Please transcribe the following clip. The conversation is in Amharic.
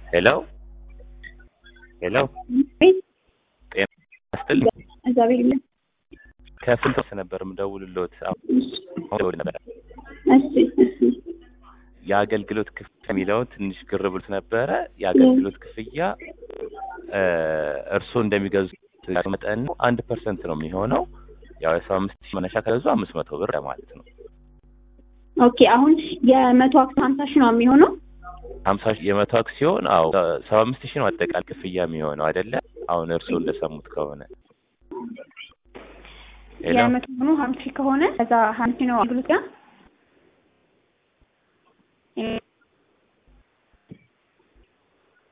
ሄሎ ሄሎ ቤት ጤና ይስጥልኝ። እግዚአብሔር ይመስገን። ከፍልጠት ነበር የምደውልልዎት። አሁን ነበር እሺ እሺ የአገልግሎት ክፍያ የሚለውን ትንሽ ግር ብሎት ነበረ። የአገልግሎት ክፍያ እ እርስዎ እንደሚገዙት መጠን ነው። አንድ ፐርሰንት ነው የሚሆነው። ያው የሰባ አምስት ሺህ መነሻ ከገዙ አምስት መቶ ብር ማለት ነው። ኦኬ አሁን የመቶ አክሲዮን ሀምሳ ሺህ ነው የሚሆነው። ሀምሳ ሺህ የመቶ አክሲዮን አዎ ሰባ አምስት ሺህ ነው አጠቃላይ ክፍያ የሚሆነው አይደለ? አሁን እርስዎ እንደሰሙት ከሆነ ሄሎ የመቶ ሆኖ ሀምሳ ሺህ ከሆነ ከዛ ሀምሳ ሺህ ነው አገልግሎት ጋር